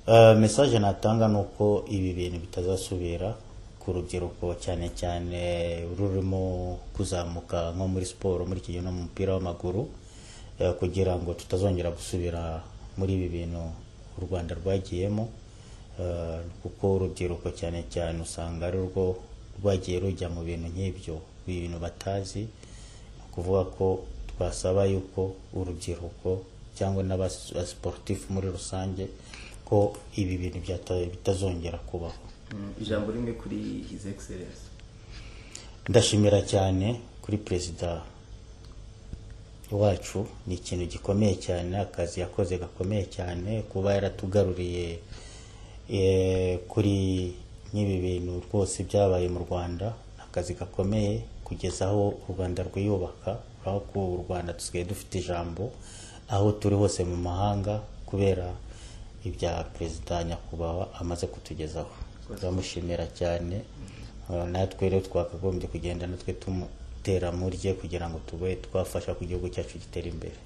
Uh, message natanga ni uko ibi bintu bitazasubira ku rubyiruko cyane cyane rurimo kuzamuka nko muri siporo muri iki gihe no mu mupira w'amaguru uh, kugira ngo tutazongera gusubira muri ibi bintu u Rwanda rwagiyemo uh, kuko urubyiruko cyane cyane usanga ari rwo rwagiye rujya mu bintu nk'ibyo ibintu batazi ni ukuvuga ko twasaba yuko urubyiruko cyangwa n'abasiporutifu muri rusange ko ibi bintu byata- bitazongera kubaho Mm, ijambo rimwe kuri his excellence ndashimira cyane kuri perezida wacu ni ikintu gikomeye cyane akazi yakoze gakomeye cyane kuba yaratugaruriye eh, kuri nk'ibi bintu rwose byabaye mu rwanda ni akazi gakomeye kugeza aho u rwanda rwiyubaka aho ko u rwanda dusigaye dufite ijambo aho turi hose mu mahanga kubera ibya perezida nyakubahwa amaze kutugezaho turamushimira cyane Uh, natwe rero twakagombye kugenda natwe tumutera murye kugira ngo tube twafasha ku gihugu cyacu gitere imbere